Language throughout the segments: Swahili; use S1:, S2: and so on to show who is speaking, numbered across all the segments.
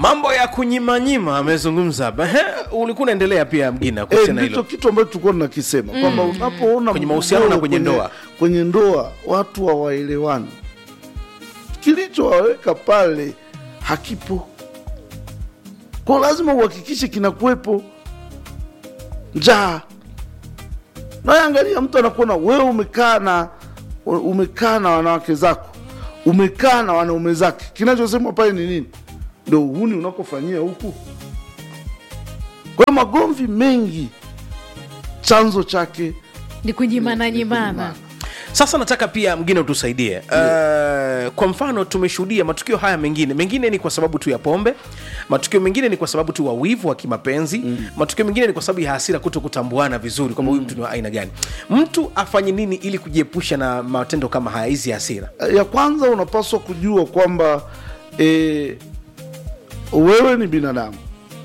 S1: mambo ya kunyimanyima amezungumza hapa Ehe, ulikuwa unaendelea pia mgina
S2: Eh,
S1: kuhusiana na
S2: ndicho
S1: hilo
S2: kitu ambacho tulikuwa tunakisema kwamba unapoona
S1: Kwenye mahusiano na
S2: mgogoro
S1: kwenye ndoa.
S2: kwenye ndoa watu hawaelewani, kilichowaweka pale hakipo, kwa lazima uhakikishe kinakuwepo. Njaa naangalia, mtu anakuona wewe umekaa na umekaa na wanawake zako, umekaa na wanaume zake, kinachosemwa pale ni nini? Ndo uhuni unakofanyia huku. Kwa hiyo magomvi mengi chanzo chake
S3: ni kunyimana nyimana
S2: kunyimana.
S1: sasa nataka pia mgine utusaidie uh, kwa mfano tumeshuhudia matukio haya mengine mengine ni kwa sababu tu ya pombe matukio mengine ni kwa sababu tu wa wivu wa kimapenzi mm. matukio mengine ni kwa sababu ya hasira kuto kutambuana vizuri kwamba huyu mtu ni wa aina gani mtu afanye nini ili kujiepusha na matendo kama haya hizi hasira
S2: ya kwanza unapaswa kujua kwamba e, wewe ni binadamu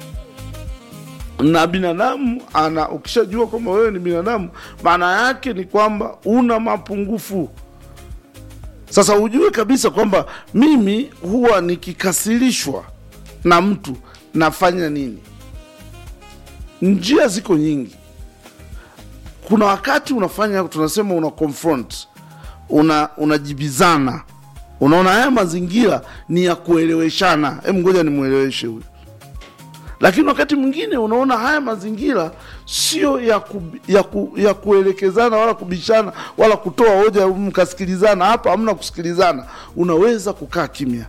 S2: na binadamu ana ukishajua kwamba wewe ni binadamu maana yake ni kwamba una mapungufu sasa ujue kabisa kwamba mimi huwa nikikasirishwa na mtu nafanya nini njia ziko nyingi kuna wakati unafanya tunasema una confront una unajibizana unaona haya mazingira ni ya kueleweshana hem ngoja nimweleweshe huyu lakini wakati mwingine unaona haya mazingira sio ya, ku, ya, ku, ya kuelekezana wala kubishana wala kutoa hoja mkasikilizana hapa hamna kusikilizana unaweza kukaa kimya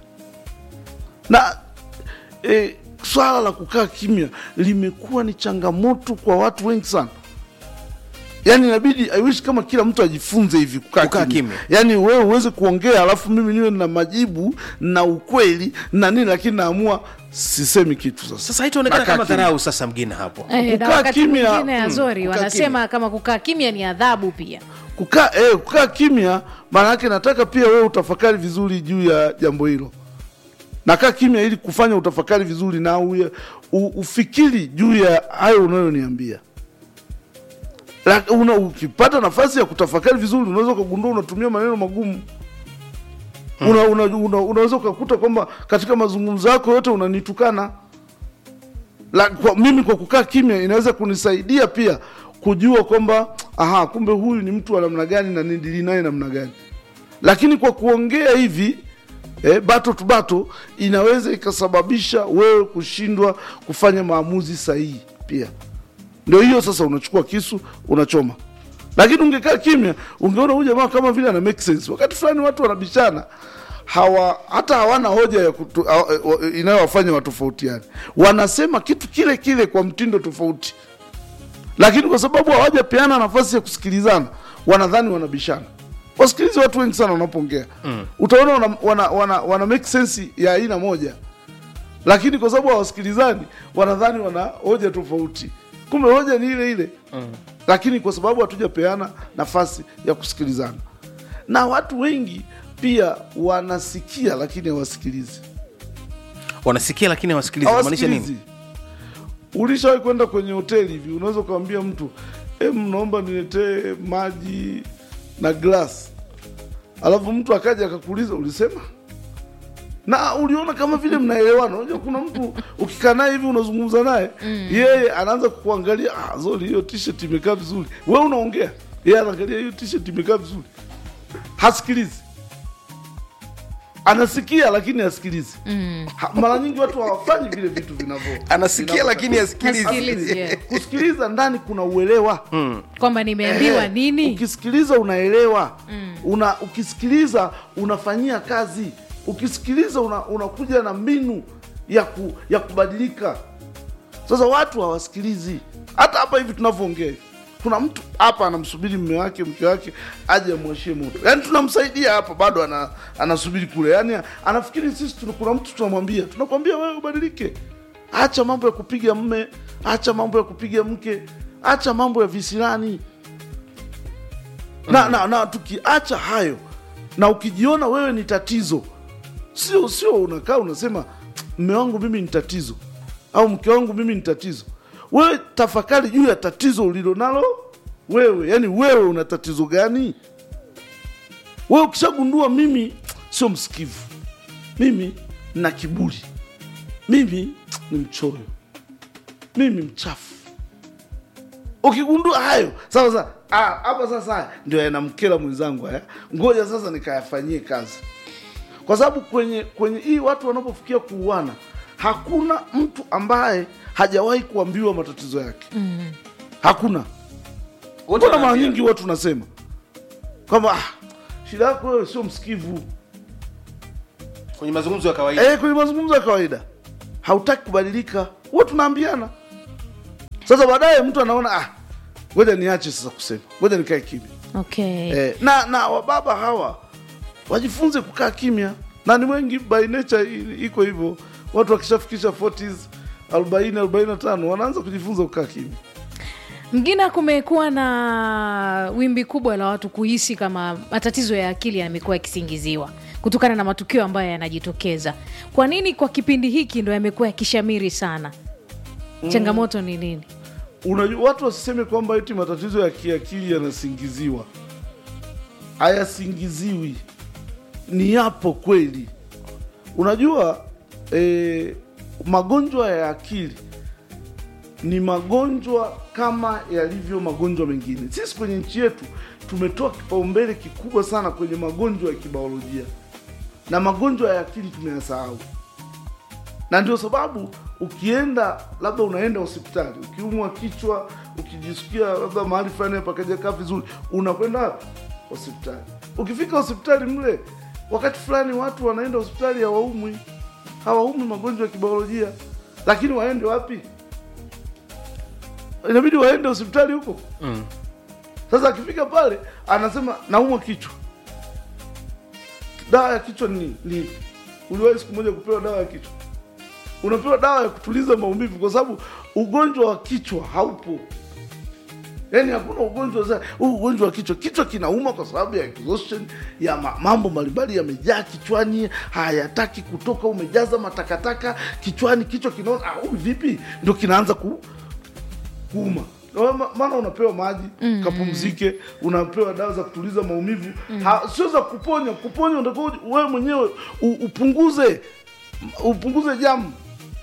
S2: na e, swala la kukaa kimya limekuwa ni changamoto kwa watu wengi sana yaani inabidi I wish kama kila mtu ajifunze hivi kukaa
S1: Kukaa
S2: kimya.
S1: kimya.
S2: yaani wewe uweze kuongea alafu mimi niwe na majibu na ukweli na nini lakini naamua sisemi kitu sasa
S1: sasa haitaonekana
S2: Nakaa
S1: kama
S2: kimya.
S1: dharau sasa mgine hapo
S3: Eh, na
S2: Kukaa
S3: wakati
S2: kimya,
S3: mwingine
S2: mm,
S3: azori
S1: kukaa
S3: wanasema kama kukaa kimya ni adhabu pia
S2: kukaa eh, kukaa kimya maana yake nataka pia wewe utafakari vizuri juu ya jambo hilo nakaa kimya ili kufanya utafakari vizuri na uye, u, ufikiri juu ya hayo unayoniambia Lak- una, ukipata nafasi ya kutafakari vizuri unaweza ukagundua unatumia maneno magumu una, una, una, unaweza ukakuta kwamba katika mazungumzo yako yote unanitukana la, kwa, mimi kwa kukaa kimya inaweza kunisaidia pia kujua kwamba aha, kumbe huyu ni mtu wa namna gani na nidili naye namna gani. Lakini kwa kuongea hivi eh, bato tu bato inaweza ikasababisha wewe kushindwa kufanya maamuzi sahihi pia. Ndio hiyo sasa, unachukua kisu unachoma. Lakini ungekaa kimya, ungeona huyu jamaa kama vile ana make sense. Wakati fulani watu wanabishana hawa hata hawana hoja ya kutu, hawa- eh, inayowafanya watofautiane. Wanasema kitu kile kile kwa mtindo tofauti, lakini kwa sababu hawajapeana nafasi ya kusikilizana, wanadhani wanabishana. Wasikilize watu wengi sana wanapoongea mm. Utaona wana, wana, wana, wana make sense ya aina moja, lakini kwa sababu hawasikilizani, wanadhani wana hoja tofauti, kumbe hoja ni ile ile mm. Lakini kwa sababu hatujapeana nafasi ya kusikilizana, na watu wengi pia wanasikia lakini hawasikilizi
S1: wanasikia lakini hawasikilizi maanisha nini
S2: hawasikilizi. Ulishawahi kwenda kwenye hoteli hivi, unaweza ukamwambia mtu em, naomba niletee maji na glass, alafu mtu akaja akakuuliza ulisema, na uliona kama vile mnaelewana. Unajua kuna mtu ukikaa naye hivi unazungumza naye yeye anaanza kukuangalia, ah, Zoli, hiyo t-shirt imekaa vizuri. Wewe unaongea, yeye anaangalia hiyo t-shirt imekaa vizuri, hasikilizi anasikia lakini hasikilizi. Ha, mara nyingi watu hawafanyi vile vitu vinavyo
S1: anasikia
S2: vinavyo-
S1: lakini hasikilizi
S3: Hasikilizi, yeah.
S2: kusikiliza ndani kuna uelewa
S3: kwamba nimeambiwa
S2: Eh,
S3: nini
S2: ukisikiliza unaelewa una, ukisikiliza unafanyia kazi ukisikiliza una- unakuja na mbinu ya, ku, ya kubadilika sasa watu hawasikilizi hata hapa hivi tunavyoongea hivi. kuna mtu hapa anamsubiri mme wake mke wake aje amwashie moto yaani tunamsaidia hapa bado ana, anasubiri kule yaani anafikiri sisi tuna- kuna mtu tunamwambia tunakwambia wewe ubadilike acha mambo ya kupiga mme acha mambo ya kupiga mke acha mambo ya visirani na, na, na tukiacha hayo na ukijiona wewe ni tatizo sio sio unakaa unasema mme wangu mimi ni tatizo au mke wangu mimi ni tatizo wewe tafakari juu ya tatizo ulilonalo wewe yani wewe una tatizo gani wewe ukishagundua mimi sio msikivu mimi na kiburi mimi ni mchoyo mimi mchafu ukigundua hayo sasa sasa ah, hapa sasa haya ndio yanamkera mwenzangu haya ngoja sasa nikayafanyie kazi kwa sababu kwenye kwenye hii watu wanapofikia kuuana hakuna mtu ambaye hajawahi kuambiwa matatizo yake mm. hakuna
S1: Wote
S2: mbona mara
S1: wanaambia.
S2: nyingi watu nasema kwamba ah, shida yako wewe sio msikivu
S1: kwenye mazungumzo ya kawaida
S2: eh, kwenye mazungumzo ya kawaida hautaki kubadilika huwa tunaambiana sasa baadaye mtu anaona ah, ngoja niache sasa kusema ngoja nikae kimya
S3: okay
S2: eh, na na wababa hawa wajifunze kukaa kimya na ni wengi by nature i- iko hivyo watu wakishafikisha 40s 40 45 wanaanza kujifunza kukaa kimya
S3: mgina kumekuwa na wimbi kubwa la watu kuhisi kama matatizo ya akili yamekuwa yakisingiziwa kutokana na matukio ambayo yanajitokeza kwa nini kwa kipindi hiki ndo yamekuwa yakishamiri sana changamoto ni nini
S2: unajua watu wasiseme kwamba eti matatizo ya kiakili yanasingiziwa hayasingiziwi ni yapo kweli unajua eh, magonjwa ya akili ni magonjwa kama yalivyo magonjwa mengine sisi kwenye nchi yetu tumetoa kipaumbele kikubwa sana kwenye magonjwa ya kibiolojia na magonjwa ya akili tumeyasahau na ndio sababu ukienda labda unaenda hospitali ukiumwa kichwa ukijisikia labda mahali fulani pakaja kaa vizuri unakwenda wapi? hospitali ukifika hospitali mle wakati fulani watu wanaenda hospitali hawaumwi hawaumwi magonjwa ya kibiolojia lakini waende wapi inabidi waende hospitali huko
S1: Mm.
S2: sasa akifika pale anasema naumwa kichwa dawa ya kichwa ni ni ipi? uliwahi siku moja kupewa dawa ya kichwa unapewa dawa ya kutuliza maumivu kwa sababu ugonjwa wa kichwa haupo yaani hakuna ugonjwa za huu ugonjwa wa kichwa kichwa kinauma kwa sababu ya exhaustion ya ma, mambo mbalimbali yamejaa kichwani hayataki kutoka umejaza matakataka kichwani kichwa kinaona ah, huyu vipi ndio kinaanza ku, kuuma Na ma- maana unapewa maji mm, kapumzike unapewa dawa za kutuliza maumivu mm. sio za kuponya kuponya utakuwa wewe mwenyewe u, upunguze upunguze jamu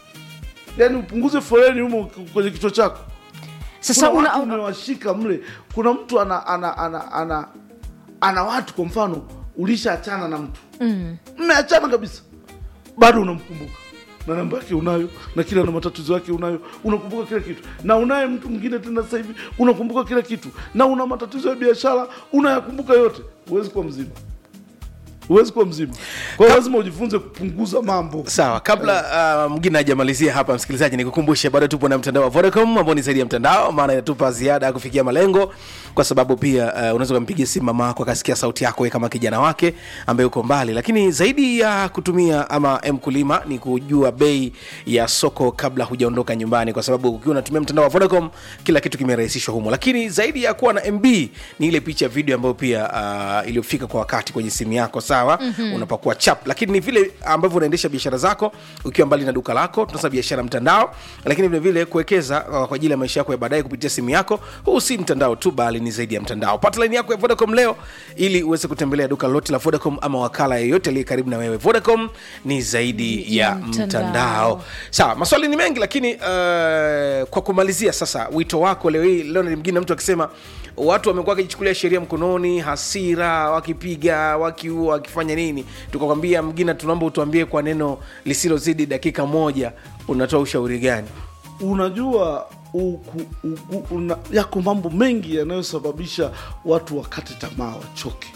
S2: yaani upunguze foleni humo kwenye kichwa chako
S3: sasa
S2: kuna
S3: una,
S2: watu umewashika mle kuna mtu ana ana ana ana, ana watu kwa mfano ulishaachana na mtu
S3: mm,
S2: mmeachana kabisa bado unamkumbuka na namba yake unayo na kila na matatizo yake unayo unakumbuka kila kitu na unaye mtu mwingine tena sasa hivi unakumbuka kila kitu na una matatizo ya biashara unayakumbuka yote huwezi kuwa mzima huwezi kuwa mzima kwa hiyo lazima ujifunze kupunguza mambo
S1: sawa kabla uh, mgine hajamalizia hapa msikilizaji nikukumbushe bado tupo na mtandao wa vodacom ambao ni zaidi ya mtandao maana inatupa ziada ya kufikia malengo kwa sababu pia uh, unaweza ukampigia simu mama yako akasikia sauti yako we kama kijana wake ambaye uko mbali lakini zaidi ya kutumia ama mkulima ni kujua bei ya soko kabla hujaondoka nyumbani kwa sababu ukiwa unatumia mtandao wa vodacom kila kitu kimerahisishwa humo lakini zaidi ya kuwa na mb ni ile picha video ambayo pia uh, iliyofika kwa wakati kwenye simu yako sawa mm-hmm. unapakua chap lakini ni vile ambavyo unaendesha biashara zako ukiwa mbali na duka lako tunasema biashara mtandao lakini vile vile kuwekeza uh, kwa ajili ya maisha yako ya baadaye kupitia simu yako huu si mtandao tu bali ni zaidi ya mtandao pata laini yako ya vodacom leo ili uweze kutembelea duka lolote la vodacom ama wakala yeyote aliye karibu na wewe vodacom ni zaidi ya
S3: Ya
S1: mtandao,
S3: mtandao.
S1: sawa maswali ni mengi lakini uh, kwa kumalizia sasa wito wako leo hii leo mgine mtu akisema watu wamekuwa wakijichukulia sheria mkononi hasira wakipiga wakiua wakifanya nini tukakwambia mgina tunaomba utuambie kwa neno lisilozidi dakika moja unatoa ushauri gani
S2: unajua uku, uku, una, yako mambo mengi yanayosababisha watu wakate tamaa wachoke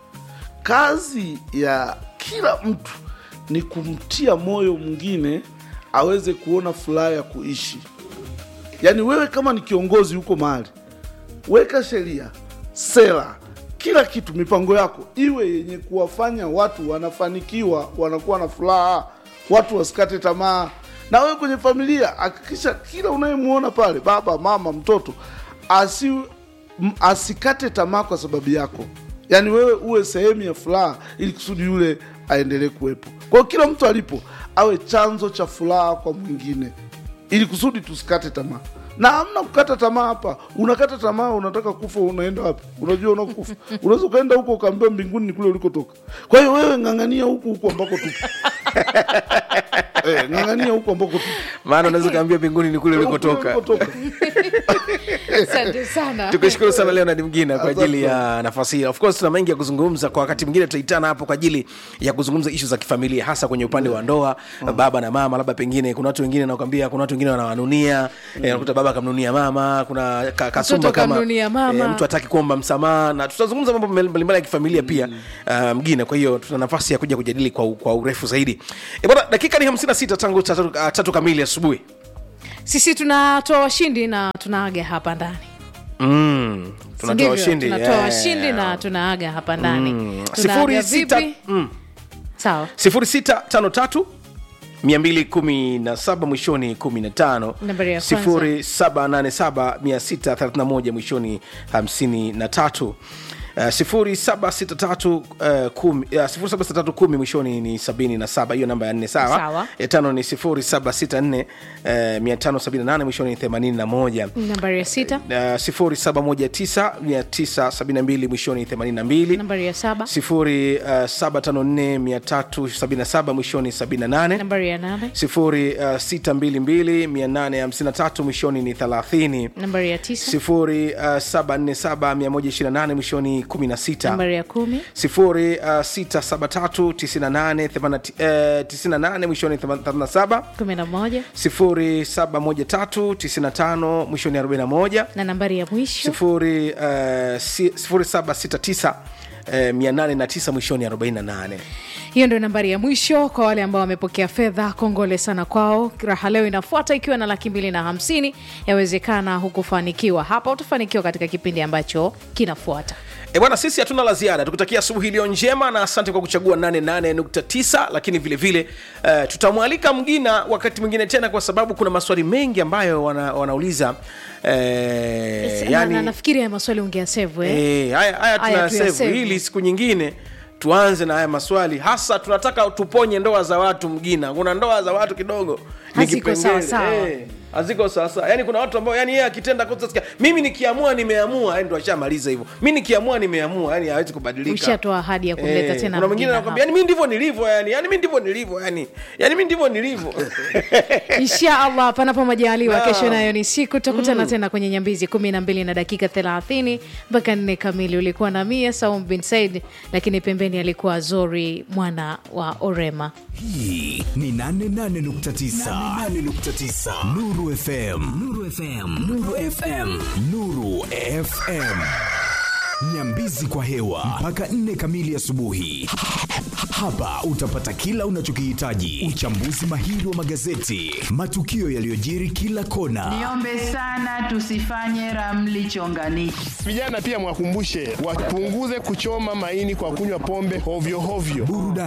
S2: kazi ya kila mtu ni kumtia moyo mwingine aweze kuona furaha ya kuishi yaani wewe kama ni kiongozi huko mahali weka sheria sera kila kitu mipango yako iwe yenye kuwafanya watu wanafanikiwa wanakuwa na furaha watu wasikate tamaa na wewe kwenye familia hakikisha kila unayemwona pale baba mama mtoto asi, m, asikate tamaa kwa sababu yako yaani wewe uwe sehemu ya furaha ili kusudi yule aendelee kuwepo kwa hiyo kila mtu alipo awe chanzo cha furaha kwa mwingine ili kusudi tusikate tamaa na hamna kukata tamaa hapa unakata tamaa unataka kufa unaenda wapi unajua unakufa unaweza ukaenda huko ukaambiwa mbinguni ni kule ulikotoka kwa hiyo wewe ng'ang'ania huku huku ambako tupo eh, ng'ang'ania huko ambako tu-
S1: maana unaweza kaambia mbinguni ni kule ulikotoka
S2: ulikotoka.
S3: asante sana
S1: tukushukuru sana leonard mgina kwa
S2: Asante
S1: ajili ya nafasi hii of course tuna mengi ya kuzungumza kwa wakati mwingine tutaitana hapo kwa ajili ya kuzungumza ishu za kifamilia hasa kwenye upande wa ndoa baba na mama labda pengine kuna watu wengine nakwambia kuna watu wengine wanawanunia mm. nakuta baba akamnunia mama kuna ka, kasumba kama
S3: kamnunia mama.
S1: eh, mtu hataki kuomba msamaha na tutazungumza mambo mbalimbali ya kifamilia pia uh, mgine kwa hiyo tuna nafasi ya kuja kujadili kwa, kwa urefu zaidi e bwana dakika ni 56 tangu tatu, uh, tatu kamili asubuhi
S3: sisi tunatoa washindi na tunaaga hapa ndani
S1: mm. tunatoa
S3: Ndivyo,
S1: washindi
S3: tunatoa
S1: yeah.
S3: washindi na tunaaga hapa ndani
S1: Mm.
S3: Tunaaga
S1: Sifuri sita-
S3: vipi?
S1: mm.
S3: sawa
S1: 0653 217 mwishoni 15
S3: Nambari ya kwanza.
S1: 0787 631 mwishoni 53 Uh, 0763 uh, kumi- uh, 0763 kumi mwishoni ni 77 hiyo namba ya nne sawa
S3: Sawa.
S1: ya tano ni 0764 uh, 578 mwishoni ni 81
S3: nambari ya sita
S1: Uh, 0719 972 mwishoni 82
S3: nambari ya saba
S1: 0754 mwishoni 78
S3: nambari ya nane
S1: 0622 mwishoni ni 30
S3: nambari ya tisa
S1: 0747 mwishoni 16
S3: nambari ya kumi
S1: 067398 mwishoni 37
S3: kumi na moja
S1: 071395 mwishoni 41
S3: na nambari ya mwisho
S1: 0769 809 mwishoni 48
S3: hiyo ndio nambari ya mwisho kwa wale ambao wamepokea fedha kongole sana kwao raha leo inafuata ikiwa na laki mbili na hamsini yawezekana hukufanikiwa hapa utafanikiwa katika kipindi ambacho kinafuata
S1: E bwana, sisi hatuna la ziada, tukutakia asubuhi iliyo njema na asante kwa kuchagua 88.9, lakini vile vile uh, tutamwalika Mgina wakati mwingine tena, kwa sababu kuna maswali mengi ambayo wana, wanauliza eh,
S3: na,
S1: yani,
S3: na, nafikiri haya maswali ungeasevu eh?
S1: eh, haya haya
S3: Haya
S1: tuna save
S3: tuyasave.
S1: ili siku nyingine tuanze na haya maswali hasa tunataka tuponye ndoa za watu mgina kuna ndoa za watu kidogo ni
S3: Haziko
S1: kipengele.
S3: sawasawa.
S1: Eh, haziko sawasawa yani kuna watu ambao yani yeye akitenda kosa sikia mimi nikiamua nimeamua yani ndo ashamaliza hivyo mi nikiamua nimeamua yani hawezi kubadilika
S3: ushatoa ahadi ya kumleta
S1: Eh,
S3: tena
S1: kuna mwingine
S3: Mgina
S1: anakwambia yani mi ndivyo nilivyo yani yani mi ndivyo nilivyo yani yani mi ndivyo nilivyo
S3: insha allah panapo majaliwa
S1: Naam.
S3: kesho nayo ni siku tutakutana tena kwenye nyambizi kumi na mbili na dakika thelathini mpaka nne kamili ulikuwa na mia saum bin said lakini pembeni alikuwa zori mwana wa orema
S4: hii ni 88.9 Nuru FM Nuru FM Nuru FM Nuru FM Nyambizi kwa hewa mpaka nne kamili asubuhi. Hapa utapata kila unachokihitaji: uchambuzi mahiri wa magazeti, matukio yaliyojiri kila kona,
S5: Niombe sana tusifanye ramli chonganishi.
S6: Vijana pia mwakumbushe wapunguze kuchoma maini kwa kunywa pombe hovyo hovyo.
S4: burudani